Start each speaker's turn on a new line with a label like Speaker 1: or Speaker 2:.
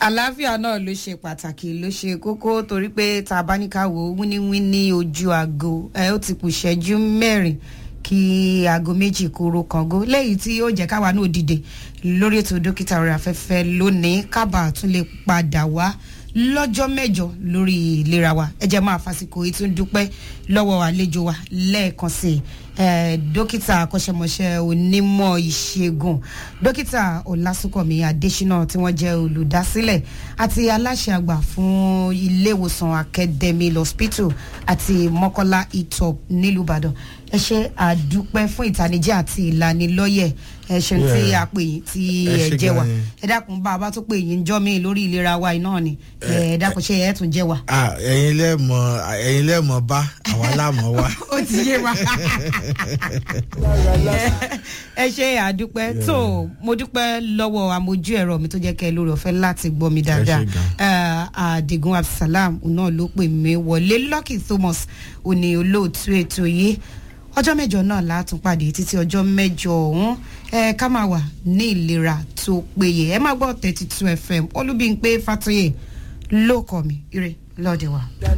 Speaker 1: àlàáfíà náà ló ṣe pàtàkì ló ṣe kókó torí pé tá a bá ní ká wò ó wíníwíní ojú aago ẹ ó ti kù ṣẹ́jú mẹ́rin kí aago méjì kóró kàngó lẹ́yìn tí ó jẹ́ káwa náà dìde lórí ètò dókítà orí afẹ́fẹ́ lónìí kábà tún lè padà wá lọ́jọ́ mẹ́jọ lórí ìlera wa ẹ jẹ́ máa fásikò ìtún dúpẹ́ lọ́wọ́ àlejò wa lẹ́ẹ̀kan sí i dókítà akọ́ṣẹ́mọṣẹ́ onímọ̀ ìṣègùn dókítà ọ̀làsùnkànmí adésínà tí wọ́n jẹ́ olùdásílẹ̀ àti aláṣẹ àgbà fún iléèwòsàn academy hospital àti mọ́kọ́lá itop nílùú ìbàdàn ẹ ṣe àdúpẹ́ fún ìtànìjẹ́ àti ìlanilọ́yẹ̀ ẹ ṣeun tí a pè yín tí ẹ jẹ́ wa ẹ dákun bá a bá tó pè yín jọ́ mi lórí ìlera wa iná ni ẹ dákun ṣe ẹ tún jẹ́ wa.
Speaker 2: ẹ̀yin lẹ́mọ̀ ẹ̀yin lẹ́mọ̀ bá àwa láàmọ̀ wá.
Speaker 1: ó ti yé wa ẹ ṣe àdúpẹ́ tó mo dúpẹ́ lọ́wọ́ amójú ẹ̀rọ mi tó jẹ́ kẹ́ lórí ọ̀fẹ́ láti gbọ́ mi dáadáa àdìgún abdulsalam náà ló pè mí wọlé lucky thomas òní olóòtú ètò yìí ọjọ́ mẹ́jọ náà látún pàdé títí ọjọ́ mẹ́jọ ọ̀hún ẹ ká máa wà ní ìlera tó péye ẹ má gbọ́ thirty two fm olúbíńpé fatoyè ló kọ́ mi ire lọ́ọ̀dẹ̀ wa.